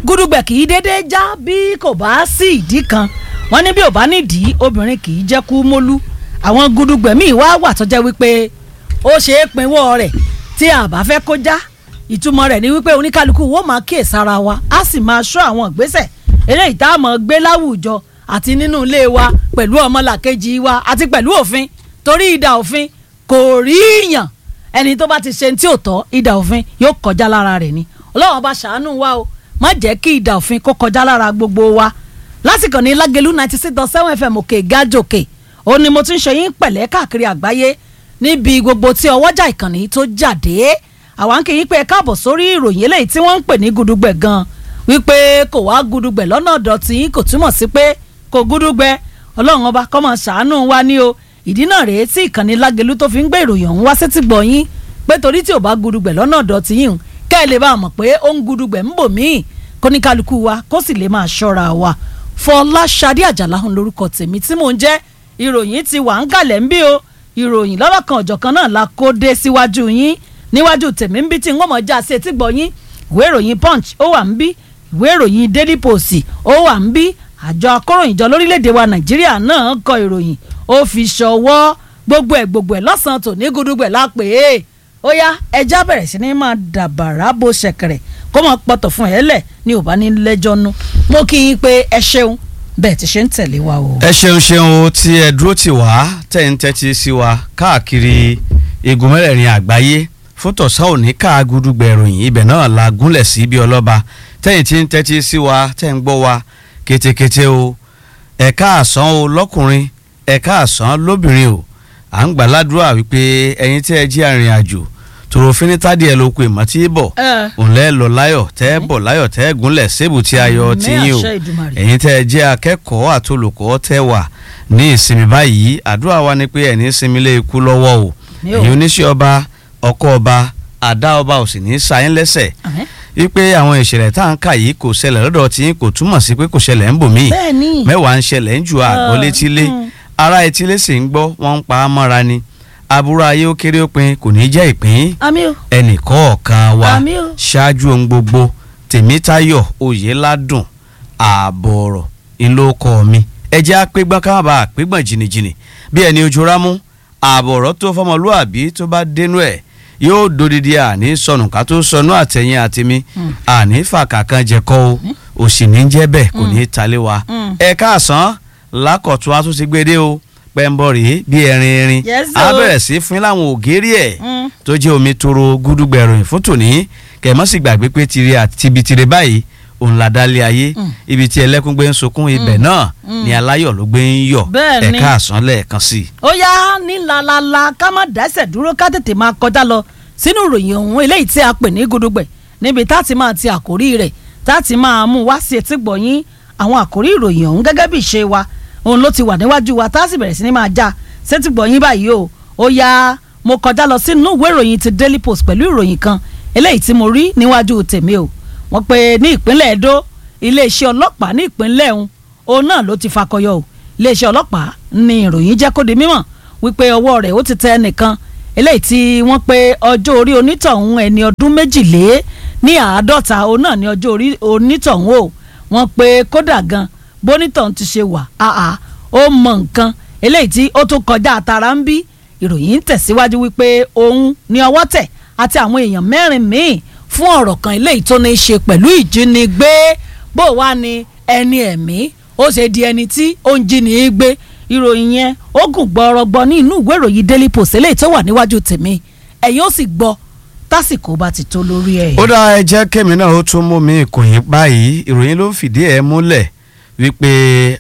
gúdúgbẹ̀ kì í dédé já bí kò bá sí ìdí kan wọ́n ní bí ò bá nídìí obìnrin kì í jẹ́ kú mólú àwọn gúdúgbẹ̀ míì wá wà tó jẹ́ wípé ó ṣe é pinwọ́ rẹ̀ tí a bá fẹ́ kó já ìtumọ̀ rẹ̀ ni wípé oníkálukú wo máa kíyè sára wa á sì máa ṣọ́ àwọn ìgbésẹ̀ eléyìí tá a mọ̀ gbé láwùjọ àti nínú ilé wa pẹ̀lú ọmọlàkejì wa àti pẹ̀lú òfin torí ìdà òfin kò rí yàn ẹni tó bá ti ṣe tí ò tọ́ ìdà òfin yóò kọjá lára rẹ̀ ni ọlọ́run bá ṣàánú wa o má jẹ́ kí ìdà òfin kó kọjá lára gbogbo wa lásìkò ní lágẹ̀lú ninety six dot seven fm òkè gájòkè ó ní mo ti ń ṣe yín pẹ̀lẹ́ káàkiri àgbáyé níbi gbogbo tí ọwọ́jà ìkànnì tó jáde àwa ń kí yín pé ẹ káàbọ̀ sórí ìròyìn eléyìí tí wọ́n ń pè ní gudugbẹ̀ gan wípé kò wá gudugbẹ̀ lọ́nà ọ̀dọ̀ tí yín kò túmọ̀ sí pé kò gudugbẹ̀ ọlọ́run ọba kó máa ṣàánú wa ní o ìdí náà rèé tí ìkànnì lágẹ̀lú tó fi ń gbé ìròyìn ọ̀hún wá sétí gbọ̀ yín pé torí tí ò bá gudugbẹ̀ lọ́nà ọ̀dọ̀ tí yín kẹ́ ẹ lè bá a mọ̀ pé ó ń gudugbẹ̀ ń bò míì kóníkálukú wa kó sì lè máa ṣọ́ra wa Fọláṣadé Àjàlá ń lórúkọ tèmi tí mò ń jẹ́ ìròyìn ti wà ń kalẹ̀ ń bí o ìròyìn lọ́wọ́ kan ọ̀jọ̀kan náà la kó dé síwájú yín níwájú tèmi ń bí tí ń wọ́n mọ̀ já sí etí gbọ́ yín ìwé ìròyìn Punch ó wà ń bí ìwé ìròyìn Daily Post ó wà ń bí àjọ akóròyìnjọ lórílẹ̀‐èdè wa Nàìjíríà náà kọ ìròyìn ó fi ṣọwọ́ gbogbo ẹ̀ gbogbo ẹ̀ lọ́sàn-án tò ní gudugbẹ̀ lápè é ó yá ẹja bẹ̀rẹ̀ sí ní máa dàbàrà bó ṣẹ̀kẹ̀rẹ̀ kó máa pọ̀tọ̀ fún ẹ lẹ̀ ní ò bá ní lẹ́jọ́ nú mo kí yín pé ẹ ṣeun bẹ́ẹ̀ ti ṣe ń tẹ̀lé wa o. ẹ ṣeun ṣeun o tí ẹ dúró tì wá tẹ̀ ń tẹ́tí sí wa káàkiri igun mẹ́rẹ̀ẹ̀rin àgbáyé fún tọ̀sán òní ká gudugbẹ̀ ìròyìn ibẹ̀ náà la gúnlẹ̀ sí bí ọlọ́ba tẹ̀yìn tí ń tẹ́tí sí wa tẹ̀ ń gbọ́ wa kétékété o ẹ̀ka àsán o lọ́kùnrin ẹ̀ka àsán lóbìnrin o à ń gbàládùra wípé ẹ̀yin tí ẹ jí arìnrìn àjò tòrò finitadi ẹ ló pe mọ tí bọ òǹlẹ lọ láyọ̀ tẹ bọ láyọ̀ tẹ gúnlẹ̀ sébù tí ayọ̀ ti yín o ẹ̀yin tẹ ẹ jẹ́ akẹ́kọ̀ọ́ àtolùkọ́ tẹ wà ní ìsinmi báyìí àdúrà wa ni pé ẹni sinmi lé ikú lọ́wọ́ o ẹ̀yin oníṣẹ́ ọba ọkọ ọba àdá ọba ò sì ní sáyín lẹ́sẹ̀ wípé àwọn ìṣẹ̀lẹ̀ tá à ń kà yìí kò ṣẹlẹ̀ lọ́dọ̀ tí kò túmọ̀ sí pé kò ṣẹlẹ̀ ń bò míì mẹ́wàá ń ṣẹlẹ̀ ń ju àgbọ̀ létílé ará etílé sì ń gbọ́ wọ́n ń pa á mọ́ra ni aburú ayé ó kéré òpin kò ní jẹ́ ìpín ẹnì kọ̀ọ̀kan wa ṣáájú ohun gbogbo tèmítayọ̀ oyèládùn ààbọ̀ ọ̀rọ̀ ńlọkọ mi ẹjẹ́ àpégbọ́n ká má bàa àpégbọ́n jìnnìjìnnì bí ẹni ojú rámú ààbọ̀ ọ̀rọ̀ tó fọmọlúàbí tó bá dénú ẹ̀ yóò dodidi àní sọnù ká tó sọnù àtẹ̀yìn àtẹ̀mí àní fàkàkàn jẹ̀kọ́ o òsì ní jẹ́ bẹ́ẹ̀ kò ní í talé wa ẹ káàsán lákọ̀tún àtúnṣe gbédé o pẹ́ńbọ̀rì bí ẹrin erin a bẹ̀rẹ̀ sí fún láwọn ògiri ẹ̀ tó jẹ́ omi toro gúdúgbẹ̀rún fún tòní kẹ̀mọ́ sì gbàgbé pé tiri àti tibitire báyìí òun là dálé ayé ibi tí ẹlẹ́kùn gbé ń sunkún ibẹ̀ náà ni aláyọ̀ ló gbé ń yọ̀ ẹ̀ka àsán lẹ́ẹ̀kan sí i. ó yá ní lalala ká má dẹ́sẹ̀ dúró ká tètè máa kọjá lọ sínú ìròyìn ọ̀hún eléyìí tí a pè ní gudugbẹ̀ níbi tá a ti máa ti àkórí rẹ̀ tá a ti máa mú wá sí etí gbọ̀nyín àwọn àkórí ìròyìn ọ̀hún gẹ́gẹ́ bí ìṣe wa òun ló ti wà níwájú wa tá a sì bẹ̀rẹ̀ sí ni máa já sétí gbọ̀nyìn báyìí o ó yá mo kọjá lọ sínú ìwé ìròyìn ti Daily Post pẹ̀lú ìròyìn kan eléyìí tí mo rí níwájú tèmi o wọ́n pe ní ìpínlẹ̀ Edo iléeṣẹ́ ọlọ́pàá ní ìpínlẹ̀ ọ̀hún òun náà ló ti fakọyọ o iléeṣẹ́ ọlọ́pàá ní ìròyìn jẹ́ kó di mímọ̀ wípé ọwọ́ rẹ̀ ó ti tẹ ẹnìkan eléyìí tí wọ́n pe ọjọ́ orí onítọ̀hún ẹni ọdún méjìlé ní àádọ́ta òun náà ní ọjọ́ orí onítọ̀hún o wọ́n pe kódà gan bonitọ̀hún ti ṣe wà áà ó mọ nǹkan eléyìí tí ó tún kọjá àtàrà ń bí ìròyìn ń tẹ̀síwájú wípé òun ní ọwọ́ tẹ̀ àti àwọn èèyàn mẹ́rin míì fún ọ̀rọ̀ kan eléyìí tó ní í ṣe pẹ̀lú ìjínigbé bó wá ní ẹni ẹ̀mí ó ṣe di ẹni tí ó ń jíni gbé ìròyìn yẹn ó gùn gbọ́rọ̀gbọ́ ní inú ìwé ìròyìn Daily Post eléyìí tó wà níwájú tèmi ẹ̀yin ó sì gbọ́ tásìkò bá ti tó lórí ẹ̀. ó dá ẹ jẹ́ kémi náà ó tún mú mi ìkòyìn báyìí ìròyìn ló ń fìdí ẹ̀ múlẹ̀ wípé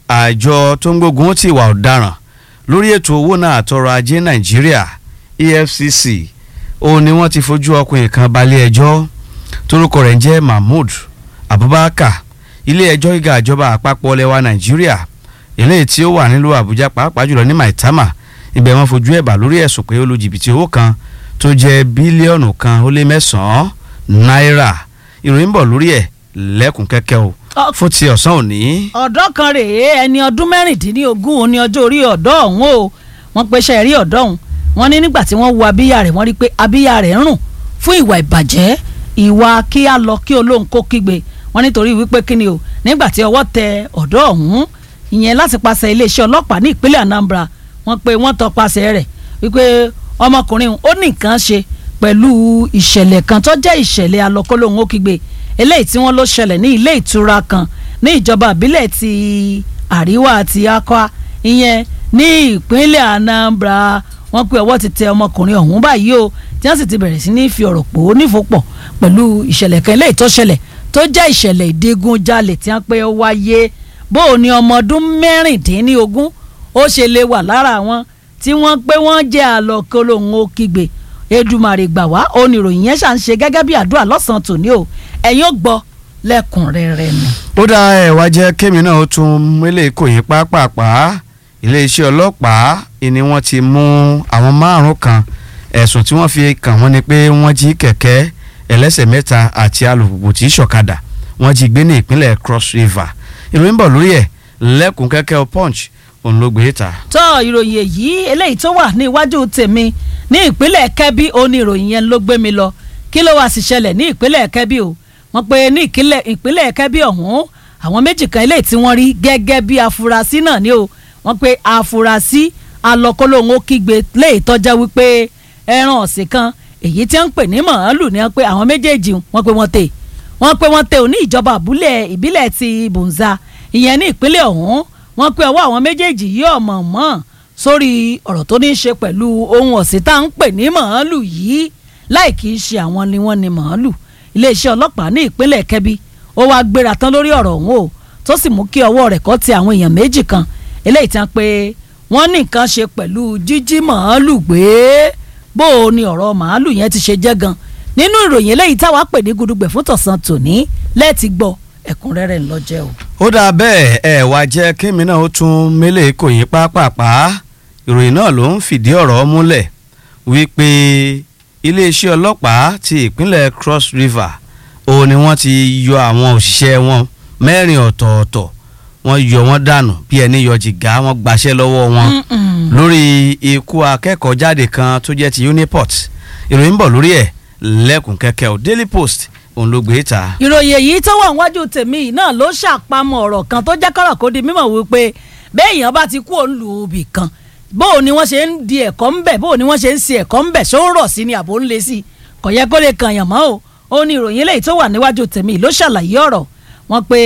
àjọ tó ń gbógun ti ìwà ọ̀daràn lórí ètò owó náà àtọrọ̀ ajé Nàìjíríà EFCC òun ni wọ́n ti fojú ọkùnrin kan balẹ̀ ẹjọ́ torúkọ rẹ̀ ń jẹ́ Mahmood Abubakar ilé ẹjọ́ gíga ìjọba àpapọ̀ lẹwa Nàìjíríà eléyìí tí ó wà nílùú Àbújá pàápàá jùlọ ní Maitama ibẹ̀ wọ́n fojú ẹ̀bà lórí ẹ̀sùn pé ó lu jìbìtì owó kan tó jẹ́ bílíọ̀nù kan ó lé mẹ́sàn-án náírà ìròyìn bọ̀ lórí ẹ̀ lẹ́kùn kẹ́kẹ́ o fún ti ọ̀sán òní. ọ̀dọ́ kan rèé ẹni ọdún mẹ́rìndínlógún òní ọjọ́ orí ọ̀dọ́ ọ̀hún o wọ́n pe iṣẹ́ rí ọ̀dọ́ ọ̀hún wọ́n ní nígbà tí wọ́n wo abíyá rẹ̀ wọ́n rí pé abíyá rẹ̀ ń rùn fún ìwà ìbàjẹ́ ìwà kí á lọ kí olóhùn kó kígbe wọ́n nítorí wípé kíni o nígbà tí ọwọ́ tẹ ọ̀dọ́ ọ̀hún ìyẹn láti pàṣẹ iléeṣẹ́ ọlọ́pàá ní ìpínlẹ̀ Anambra wọ́n pé wọ́n tọpasẹ̀ rẹ̀ wípé ọmọkùnrin ó ní nǹkan ṣe pẹ̀lú ìṣẹ̀lẹ̀ kan tó jẹ́ ìṣẹ̀lẹ̀ alọ́kọ́lóhun ó kígbe eléyìí tí wọ́n ló ṣẹlẹ̀ ní ilé ìtura kan ní ìjọba ìbílẹ̀ ti àríwá àti akwa ìyẹn ní ìpínlẹ̀ Anambra wọ́n pé ọwọ́ ti tẹ ọmọkùnrin ọ̀hún báyìí o tí wọ́n sì ti bẹ̀rẹ̀ sí ní fi ọ̀rọ̀ pò ó nífòpọ̀ pẹ̀lú ìṣẹ̀lẹ̀ kan eléyìí tó ṣẹlẹ̀ tó jẹ́ ìṣẹ̀lẹ̀ ìdigunjalè tí wọ́n pé ó wáyé bó o ní ọmọ ọdún mẹ́rìndínlógún ó ṣe lè wà lára wọn tí wọ́n pé wọ́n jẹ́ àlọ́kọ́lóhun ó kígbe Èdùmàrè gbà wá oníròyìn yẹn ṣà ń ṣe gẹ́gẹ́ bí àdúrà lọ́sàn-án tòní o ẹ̀yin ó gbọ́ lẹ́kùnrẹ́rẹ́ ni. ó dá ẹ wá jẹ́ kémi náà ó tún mélé kò yín pápápá iléeṣẹ́ ọlọ́pàá ni wọ́n ti mú àwọn márùn kan ẹ̀sùn tí wọ́n fi kàn wọ́n ni pé wọ́n jí kẹ̀kẹ́ ẹlẹ́sẹ̀ mẹ́ta àti alùpùpù tí ṣọ̀kadà wọ́n jí gbé ní ìpínlẹ̀ Cross River ìròyìn bọ̀ lórí ẹ̀ lẹ́kùn kẹ́kẹ́ punch òun ló gbé ta. tọ́ ìròyìn èyí eléyìí tó wà ní iwájú tèmi ní ìpínlẹ̀ Kẹ́bí ó ní ìròyìn yẹn ló gbé mi lọ kí ló wá sì ṣẹlẹ̀ ní ìpínlẹ̀ Kẹ́bí o wọ́n pe ní ìpínlẹ̀ Kẹ́bí ọ̀hún àwọn méjì kan eléyìí tí wọ́n rí gẹ́gẹ́ bí afurasí náà ni o wọ́n pe afurasí alọ́kọ́lóhun ó kígbe léè tọ́já wípé ẹran ọ̀sìn kan èyí tí wọ́n ń pè ní màálù ni wọ́n pe àwọn méjèèjì wọ́n pe wọ́n tè wọ́n pe wọ́n tè ò ní ìjọba àbúlẹ̀ ìbílẹ̀ ti Bunza ìyẹn ní ìpínlẹ̀ ọ̀hún wọ́n pe ọwọ́ àwọn méjèèjì yìí ọ̀mọ̀ mọ́ sórí ọ̀rọ̀ tó ní í ṣe pẹ̀lú ohun ọ̀sìn tá à ń pè ní màálù yìí láì kì í ṣe àwọn ni wọ́n ni màálù iléeṣẹ́ ọlọ́pàá ní ìpínlẹ̀ Kẹ́bí ó wáá gbéra tán lórí ọ̀rọ̀ ọ̀hún o tó sì mú kí ọwọ́ rẹ̀ kọ́ ti àwọn èèyàn méjì kan eléyìí tán pé wọ́n ní nǹkan ṣe pẹ̀lú jíjí màálù gbé bó o ní ọ̀rọ̀ màálù yẹn ti ṣe jẹ́ gan nínú ìròyìn eléyìí táwa pè ní gudugbẹ̀ fún tọ̀sán tòní lẹ́ẹ̀tì gbọ́ ẹ̀kúnrẹ́rẹ́ ńlọ́jẹ́ o. ó dáa bẹ́ẹ̀ ẹ wá jẹ́ kémi náà ó tún mélé kò yín pápápá ìròyìn náà ló ń fìdí ọ̀rọ̀ múlẹ̀ wípé iléeṣẹ́ ọlọ́pàá ti ìpínlẹ̀ Cross River òun ni wọ́n ti yọ àwọn òṣìṣẹ́ wọn mẹ́rin ọ̀tọ̀ọ̀tọ̀ wọ́n yọ wọ́n dànù bí ẹni yọ jìgá wọ́n gbaṣẹ́ lọ́wọ́ wọn lórí ikú akẹ́kọ̀ọ́ jáde kan tó jẹ́ ti Uniport ìròyìn ń bọ̀ lórí ẹ̀ lẹ́kùn kẹ́kẹ́ o Daily Post òun ló gbé ta. ìròyìn èyí tó wà níwájú tèmi yìí náà ló ṣàpamọ́ ọ̀rọ̀ kan tó jẹ́ kọ́rọ̀ kó di mímọ̀ wípé bẹ́ẹ̀ èèyàn bá ti kú òun lù ú bì kan bóò ni wọ́n ṣe ń di ẹ̀kọ́ ń bẹ̀ bóò ni wọ́n ṣe ń ṣe ẹ̀kọ́ ń bẹ̀ ṣó ń rọ̀ sí ni àbò ń le sí i kò yẹ kó lè kàn yàn mọ́ o ó ní ìròyìn eléyìí tó wà níwájú tèmi ló ṣàlàyé ọ̀rọ̀ wọn pé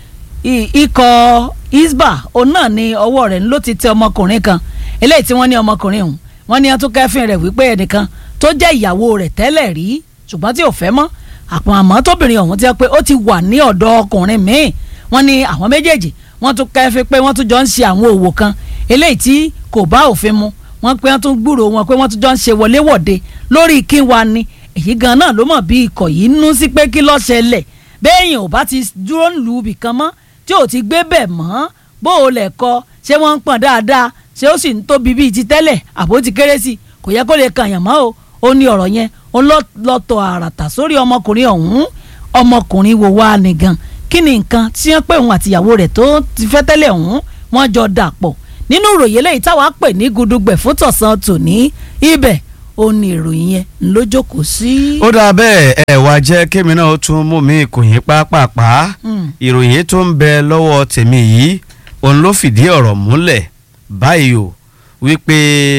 ikọ̀ isba òun náà ni ọwọ́ rẹ̀ ló ti tẹ ọmọkùnrin kan eléyìí tí wọ́n ní ọmọkùnrin ọ̀hún wọ́n ní wọ́n tún kẹ́fìn rẹ̀ wípé ẹnìkan tó jẹ́ ìyàwó rẹ̀ tẹ́lẹ̀ rí ṣùgbọ́n tí ò fẹ́ mọ́ àpò àmọ́ tóbìnrin ọ̀hún ti sọ pé ó ti wà ní ọ̀dọ̀ ọkùnrin míì wọ́n ní àwọn méjèèjì wọ́n tún kẹ́fìn pé wọ́n tún jọ ń ṣe àwọn òwò kan eléyìí tí kò bá òfin mu wọ́n pé wọ́n tún gbúrò wọn pé wọ́n tún jọ ń ṣe wọléwọ̀de lórí kí wa ni èyí gan náà ló mọ̀ bí ikọ̀ yìí nú sí pé kí ló ṣẹlẹ̀ béèyàn ò bá ti dúró lù ú bìkan mọ́ tí ò ti gbé bẹ̀ mọ́ bó o lẹ̀ kọ ṣé wọ́n ń pọ̀n dáadáa ṣé ó sì ń tóbi bíi ti tẹ́lẹ̀ àbó ti kéré sí i kò yẹ kó lè kàn yàn mọ́ o ó ní ọ̀rọ̀ yẹn ó lọ́tọ̀ àràtà sórí ọmọkùnrin ọ̀hún ọmọkùnrin wo wá ni gan kí ni nǹkan tí wọ́n pè òun àtìyàwó rẹ̀ tó ti fẹ́ tẹ́lẹ̀ ọ̀hún wọ́n jọ dàpọ̀ nínú ìròyìn eléyìí táwa pè ní gudugbẹ̀ fún tọ̀sán tòní ibẹ̀ ó ní ìròyìn yẹn ló jókòó sí. ó dáa bẹ́ẹ̀ ẹ wá jẹ́ kémi náà ó tún mú mi ìkòyìn pápápá ìròyìn tó ń bẹ lọ́wọ́ tèmi yìí òun ló fìdí ọ̀rọ̀ múlẹ̀ báyìí o wípé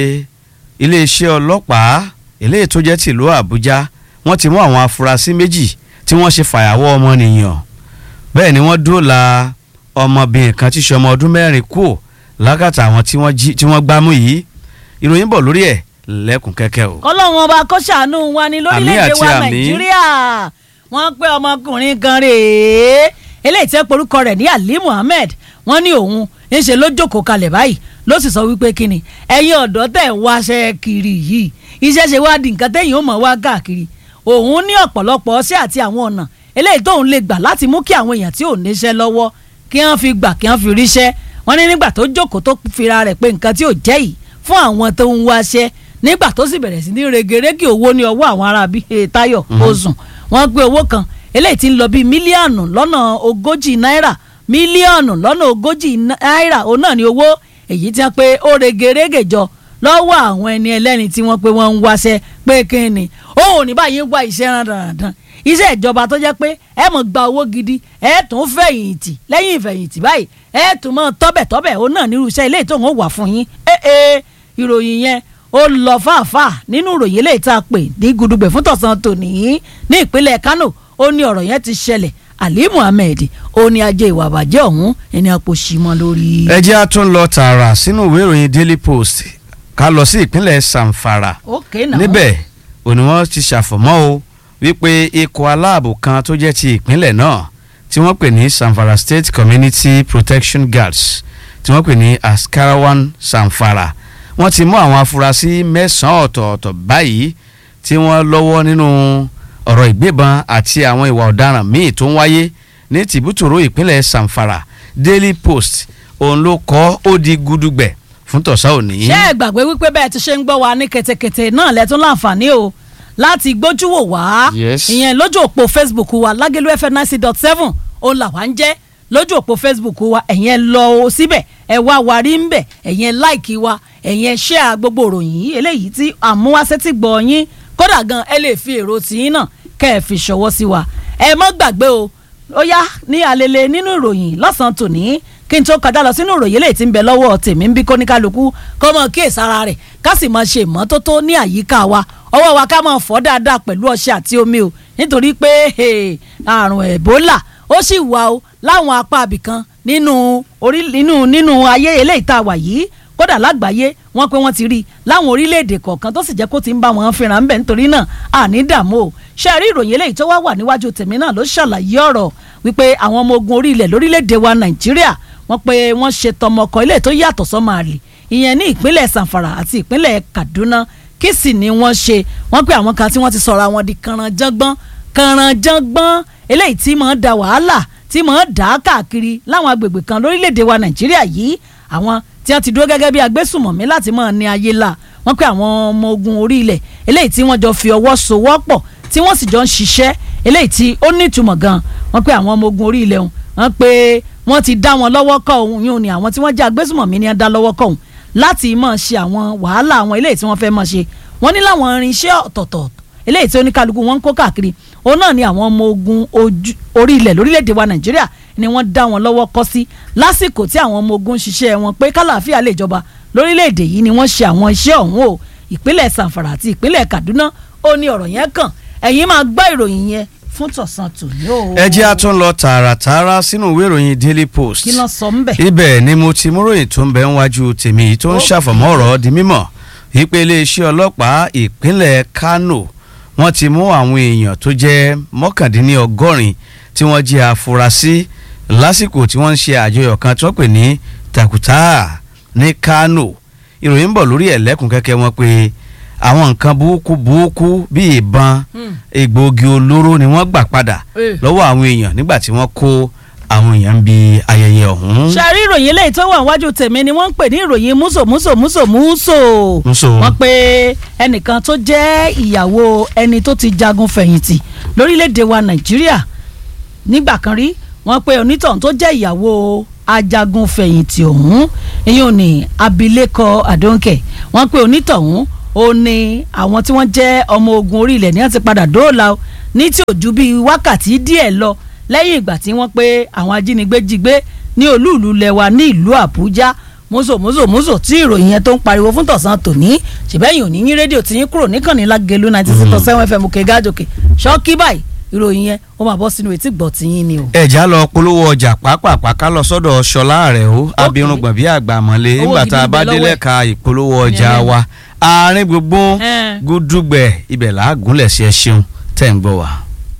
iléeṣẹ́ ọlọ́pàá eléyìí tó jẹ́ tìlú Àbújá wọ́n ti mú àwọn afurasí méjì tí wọ́n ṣe fàyàwọ́ ọmọnìyàn bẹ́ẹ̀ ni wọ́n dóòlà ọmọbìnrin kan tí í ṣe ọmọ ọdún mẹ́rin kú lákàtà àwọn tí wọ́n gbámú yìí ìròyìn bọ̀ lórí ẹ̀ lẹ́kùn kẹ́kẹ́ o. kọ́lọ́hún ọba kó ṣàánú wa ní lórílẹ̀‐èdè wa àmì. nàìjíríà wọ́n pé ọmọkùnrin kan rèé eléyìí tẹ́ porúkọ rẹ̀ ní ali muhammed wọ́n ní òun ńṣe ló jókòó kalẹ̀ báyìí ló sì sọ wípé kíni ẹ̀yin ọ̀dọ́ tẹ̀ ń wáṣẹ́ kiri yìí iṣẹ́ ṣe wá di nǹkan tẹ́yìn ó mọ̀ wá káàkiri òun ní ọ̀pọ̀lọpọ̀ ọṣẹ́ àti àwọn ọ̀nà eléyìí tóun lè gbà láti mú kí àwọn èèyàn tí ò níṣẹ́ lọ́wọ́ kí wọ́n fi gbà kí wọ́n fi ríṣẹ́ wọ́n ní nígbà tó jókòó tó fira rẹ̀ pé nǹkan tí ò jẹ́ yìí fún àwọn tó ń wáṣẹ́ nígbà tó sì bẹ̀rẹ̀ sí ní regerege owó ní ọwọ́ àwọn ará bíi Táyọ̀ Ozùn wọ́n gbé owó kan eléyìí tí ń lọ bíi mílíọ̀nù lọ́nà ogójì náírà mílíọ̀nù lọ́nà ogójì náírà òun náà ní owó èyí tí wọ́n pé ó regerege jọ lọ́wọ́ àwọn ẹni ẹlẹ́ni tí wọ́n pé wọ́n ń wáṣẹ́ pé kí ni òun ò ní báyìí ń wá iṣẹ́ rán dandan iṣẹ́ ìjọba tó jẹ́ pé ẹ mọ̀ gba owó gidi ẹ tún fẹ̀yìntì lẹ́yìn ìfẹ̀yìntì báyìí ẹ tún mọ̀ tọ́bẹ̀tọ́bẹ̀ òun náà nírú iṣẹ́ ilé ìtòhún wà fún yín ẹ ẹ ìròyìn yẹn ó lọ fàáfàá nínú ìròyìn eléyìí tá a pè ní gudugbẹ̀ fún tọ̀sán tòní ní ìpínlẹ̀ Kánò ó ní ọ̀rọ̀ yẹn ti ṣẹlẹ̀ Ali Muhammed ó ní ajé ìwà àbàjẹ́ ọ̀hún ẹni àpò sí mọ́ lórí. ẹ jẹ́ a tún lọ tààrà sínú ìwé ìròyìn Daily Post ká lọ sí ìpínlẹ̀ Samfara okay náà níbẹ̀ òní wọ́n ti ṣàfọ̀mọ́ o wípé ikọ̀ aláàbò kan tó jẹ́ ti ìpínlẹ̀ náà tí wọ́n pè ní Samfara State Community Protection Guards tí wọ́n pè ní Askarawan Samfara wọ́n ti mú àwọn afurasí mẹ́sàn-án ọ̀tọ̀ọ̀tọ̀ báyìí tí wọ́n lọ́wọ́ nínú ọ̀rọ̀ ìgbébọn àti àwọn ìwà ọ̀daràn míì tó ń wáyé ní tìbútòrò ìpínlẹ̀ Samfara Daily Post òun ló kọ́ ó di gudugbẹ̀ fún tọ̀sán òní. ṣé ẹ gbàgbé wípé bẹ́ẹ̀ ti ṣe ń gbọ́ wa ní kẹ̀tẹ̀kẹ̀tẹ̀ náà lẹ́tún láǹfààní o láti gbójú wò wá Yes. ìyẹn lójú òpó Facebook wa lágẹ̀lú fm ninety dot seven òun làwa ń jẹ́ lójú òpó Facebook wa ẹ̀yẹn lọ o síbẹ̀ ẹ wá wa rí ń bẹ̀ ẹ̀yẹn láìkí wa ẹ̀yẹn share gbogbo ìròyìn yìí eléyìí tí àmúwáṣẹ́tì gbọ́ yín kódà gan ẹ lè fi èrò tìyín náà kẹ́ ẹ fi ṣọwọ́ sí wa ẹ mọ́ gbàgbé o ó yá ní alele nínú ìròyìn lọ́sàn-án tòní kí n tó kọjá lọ sínú ìròyìn eléyìí tí ń bẹ lọ́wọ́ tèmi ń bí kóníkálukú kó mọ̀ kíyèsí ara rẹ̀ ká sì máa ṣe ìmọ́tótó ní àyíká wa ọwọ́ wa ká máa fọ̀ dáadáa pẹ̀lú ọṣẹ àti omi o nítorí pé hey, àrùn ẹ̀bólà ó sì wà o láwọn apá abìkan nínú orí nínú nínú ayé eléyìí tá a wà yìí kódà lágbàáyé wọ́n pé wọ́n ti rí i láwọn orílẹ̀-èdè kọ̀ọ̀kan tó sì jẹ́ kó ti ń bá wọn fínra ńbẹ̀ nítorí náà àní dààmú o ṣe rí ìròyìn eléyìí tó wá wà níwájú tèmi náà ló ṣàlàyé ọ̀rọ̀ wípé àwọn ọmọ ogun orí ilẹ̀ lórílẹ̀-èdè wa nàìjíríà wọ́n pé wọ́n ṣe tọmọkọ ilé tó yàtọ̀ sọ́mọ àlè ìyẹn ní ìpínlẹ̀ sanfara àti ìpínlẹ̀ kaduna kí sì ni wọ́n ṣe wọ́n pé àwọn kan tí wọ́n ti sọ̀rọ̀ àwọn di kànrànjọ́gbọ́n kànrànjọ́gbọ́n eléyìí tí máa ń da wàhálà tí máa ń dà á káàkiri láwọn agbègbè kan lórílẹ̀‐èdè wa nàìjíríà yìí àwọn tí wọ́n ti dúró gẹ́gẹ́ bí agbésùmọ̀mí láti máa ní ayé la wọ́n pé àwọn ọmọ ogun orí ilẹ̀ eléyìí tí wọ́n jọ fi ọwọ́ sowọ́pọ̀ tí wọ́n sì jọ ń ṣiṣẹ́ eléyìí tí ó ní ìtumọ̀ gan wọ́n pé àwọn ọmọ ogun orí ilẹ̀ ọ̀hún wọ́n pé wọ́n ti dá wọn lọ́wọ́ kọ́ òun yóò ní àwọn tí wọ́n jẹ́ agbésùmọ̀mí ni wọ́n dá lọ́wọ́ kọ́ òun láti máa ṣe àwọn wàhálà àwọn eléyìí tí wọ́n fẹ́ máa ṣe wọ́n ní láwọn irinṣẹ́ ọ̀tọ̀ọ̀tọ̀ eléyìí tí oníkálukú wọn ń kó káàkiri òun náà ni àwọn ọmọ ogun ojú- orí ilẹ̀ lórílẹ̀‐èdè wa nàìjíríà ni wọ́n dá wọn lọ́wọ́ kọ́ sí lásìkò tí àwọn ọmọ ogun ń ṣiṣẹ́ wọn pé kálàáfíà lè jọba lórílẹ̀‐èdè yìí ni wọ́n ṣe àwọn iṣẹ́ ọ̀hún o ìpínlẹ̀ sanfara àti ìpínlẹ̀ kaduna ó ní ọ̀rọ̀ yẹn kàn ẹ̀yin máa gbọ́ ìròyìn yẹn fún tọ̀sán tòní o. ẹ jẹ́ a tún lọ tààràtààrà sínú ìwé ìròyìn Daily Post kí ló sọ ń bẹ̀. ibẹ̀ ni mo ti múròyìn tó ń bẹ níwájú tèmi yìí tó ń Ó. ṣàfọ̀mọ́ ọ̀rọ̀ di mímọ̀ wípé iléeṣẹ́ ọlọ́pàá ìpínlẹ̀ Kano wọ́n ti mú àwọn èèyàn tó jẹ́ mọ́kàndínlọ́gọ́rin tí wọ́n jẹ́ afurasí lásìkò tí wọ́n ń ṣe àjọyọ̀ kan tí wọ́n pè ní Takuta ní Kano ìròyìn ń bọ̀ lórí ẹ̀lẹ́kùn kẹ́kẹ́ wọn pé àwọn nǹkan burúkú burúkú bíi ìbọn Hmm. egbòogi olóró ni wọ́n gbà padà Eh. lọ́wọ́ àwọn èèyàn nígbà tí wọ́n kó àwọn èèyàn ń bi ayẹyẹ ọ̀hún. ṣe rí ìròyìn eléyìí tó wà níwájú tèmi ni wọ́n ń pè ní ìròyìn múso múso múso múso Múso. wọ́n pe ẹnìkan tó jẹ́ ìyàwó ẹni tó ti jagun fẹ̀yìntì lórílẹ̀‐èdè wa nàìjíríà nígbà kan rí wọ́n pe onítọ̀hún tó jẹ́ ìyàwó ajagun fẹ̀yìntì ọ̀hún èyí ò ní abilékọ àdóńkẹ̀ wọ́n pe onítọ̀hún ó ní àwọn tí wọ́n jẹ́ ọmọ ogun orí ilẹ̀ ní wọ́n ti padà dóòlà o ní tí ò ju bíi wákàtí díẹ̀ lọ lẹ́yìn ìgbà tí wọ́n pé àwọn ajínigbé jí gbé ní olúùlú lẹwa ní ìlú àbújá mọ́sọ̀ mọ́sọ̀ mọ́sọ̀ tí ìròyìn yẹn tó ń pariwo fún tọ̀sán tòní ṣèbẹ́yìn òní yín rédíò tí yín kúrò níkànnì lágẹ̀lú ninety six point seven fm òkè gájòkè ṣọ́ọ́kì báyìí ìròyìn yẹn ó máa bọ́ sínú etí gbọ̀ tí yín ni o. ẹ̀já lọ polówó ọjà pàápàá ká lọ sọ́dọ̀ ṣọlá rẹ̀ ó abirùngbọ̀n bí àgbà mọ́lẹ̀ Owó nígbà gidi tá a ń bá bẹ lọ́wọ́ délẹ̀ ẹ̀. ka ìpolówó ọjà Yẹn. wa àárín gbogbo Ẹn. gúdúgbẹ̀ ibẹ̀ làágúnlẹ̀ sí ẹ ṣeun tẹ̀ ń gbọ́ wa.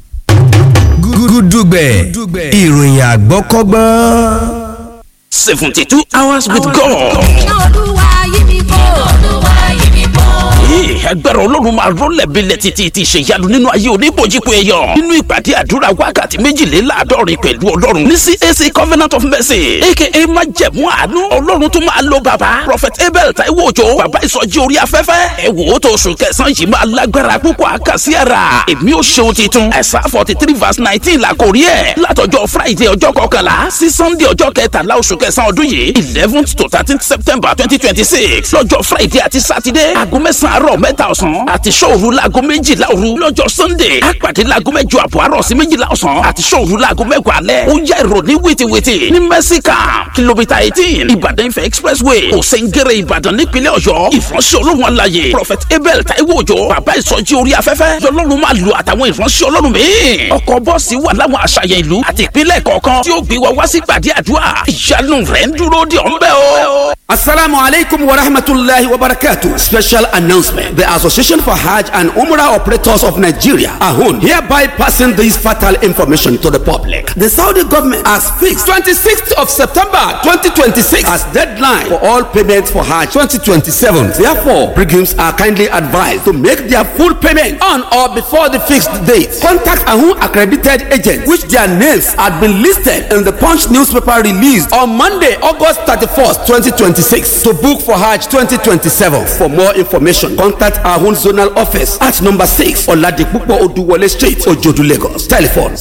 gúdúgbẹ̀ ìròyìn àgbọ́kọ́gbọ́n. seventy two hours with God. iná olúwa yí mi bò. iná olúwa yí mi bò. Ee, agbára ọlọ́run máa rọ́lẹ̀ bílẹ̀ títí ti ṣèyanu nínú ayé oníbojúpo èèyàn nínú ìpàdé àdúrà wákàtí méjìléláàádọ́rin pẹ̀lú ọlọ́run ní CAC Covenant of Mercy aka májẹ̀mú àánú ọlọ́run tó máa lo bàbá Prophet Abel Taiwo Òjó bàbá ìsọjí orí afẹ́fẹ́ ẹ wò ó tó oṣù kẹsàn-án yìí máa lágbára púpọ̀ àkàsí ara èmi ò ṣeun titun ẹ̀sà forty three verse nineteen la kò rí ẹ̀ látọjọ́ Friday ọjọ́ kọkànlá sí Sunday ọjọ́ kẹtàlá oṣù kẹsàn-án ọdún yìí eleventh to thirteenth September twenty twenty six lọ́jọ́ Friday àti Saturday aago mẹ́sàn-án àárọ̀ mẹ́ mẹ́ta ọ̀sán àti sọ́ọ̀rù laago méjìlá òru lọ́jọ́ sunday àpàdé laago mẹ́jọ àbọ̀ àárọ̀ sí méjìlá ọ̀sán àti sọ́ọ̀rù laago mẹ́wàá alẹ́ ó yá ìrò ní wìtìwìtì ní mẹ́síkà kìlómítà eighteen ìbàdàn ifẹ̀ expressway òsèǹgẹ̀rẹ̀ ìbàdàn nípínlẹ̀ ọ̀yọ́ ìfọ̀nsẹ̀ ọlọ́run alaye prophet abel taiwo òjò bàbá ìsọjí orí afẹ́fẹ́ lọ́lọ́run máa lu àtàwọn ìfọ̀nsẹ̀ ọlọ́run míì ọkọ̀ bọ́ọ̀sì wà láwọn àṣàyàn ìlú àti ìpínlẹ̀ kọ̀ọ̀kan tí ó gbé wa wá sí gbàdí àdúrà ìyanu rẹ̀ ń dúró de ọ̀nbẹ́ o. Assalamu alaikum wa rahmatullahi wa barakatuh. Special announcement. The Association for Hajj and Umrah Operators of Nigeria, AHUN, hereby passing this fatal information to the public. The Saudi government has fixed 26th of September 2026 as deadline for all payments for Hajj 2027. Therefore, pilgrims are kindly advised to make their full payment on or before the fixed date. Contact AHUN accredited agents, which their names had been listed in the Punch newspaper released on Monday, August 31st, 2026 to book for Hajj 2027. For more information, contact our own zonal office at number 6 Oladipupo Oduwole Street, Ojodu, Lagos. Telephone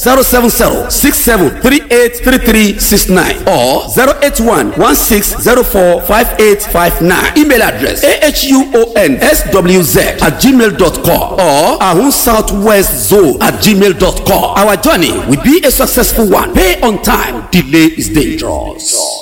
070-6738-3369 or 081-1604-5859. Email address ahunSWZ at gmail.com or Ahun Southwest Zone at gmail.com. Our journey will be a successful one. Pay on time. Delay is dangerous.